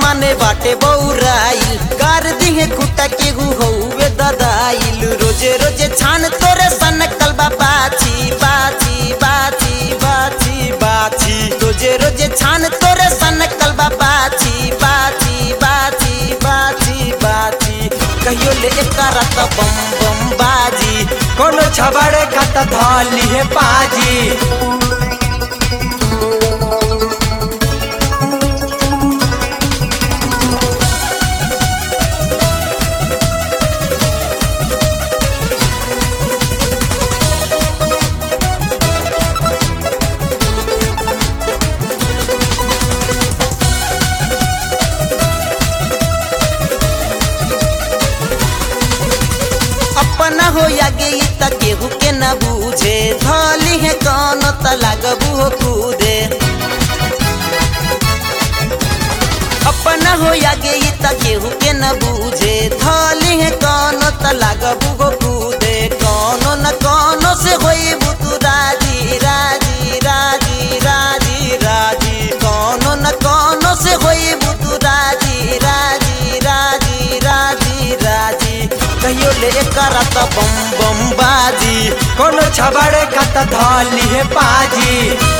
माने बाटे बौराइल कर दिहे खुटा के गु हौवे ददाइल रोजे रोजे छान तोरे सन कलबा बाची बाची बाची बाची बाची रोजे रोजे छान तोरे सन कलबा बाची बाची बाची बाची बाची कहियो ले करत बम बम बाजी कोनो छबड़े खत धली है पाजी अपना हो या गई त केहू के न बूझे धली है कौन त लागबू हो कूदे अपना हो या गई त केहू के न बूझे धली है कौन त लागबू हो कूदे कौनो न कौनो से होई बुतु राजी राजी राजी राजी राजी कौनो न कौनो से होई बुतु राजी राजी राजी राजी राजी कहियो ले करत बम बम बाजी कोनो छबड़े खत धली है पाजी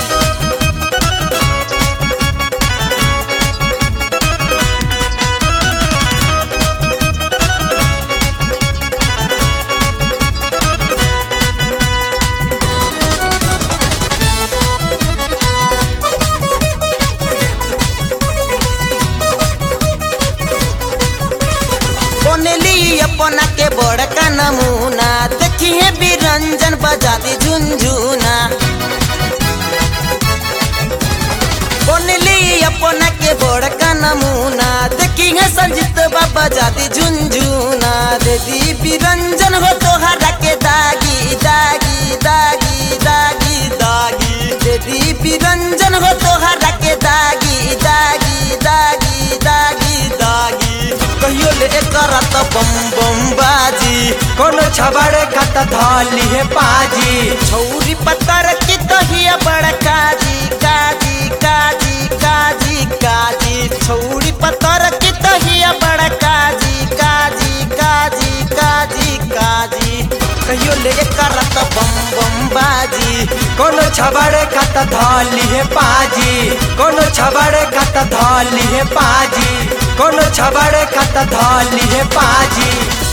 बनली अपना के बड़का नमूना देखिए बिरंजन बजाती झुनझुना बनली अपना के बड़का नमूना देखिए संजीत बाबा जाती झुनझुना दीदी बिरंजन हो तोहरा के दागी दागी दागी दागी दागी दीदी बिरंजन हो तोहरा के दागी दागी दागी दागी दागी कहियो ले करत बम बम बाजी कोनो छबड़े खत धली है पाजी छौरी पत्थर की तहिया बड़ काजी काजी काजी काजी काजी छौरी पत्थर की तहिया बड़ काजी काजी काजी काजी काजी कहियो ले करत बम बम बाजी कोनो छबड़े खत धली है पाजी कोनो छबड़े खत धली है पाजी कोनो छबड़े खत धली है पाजी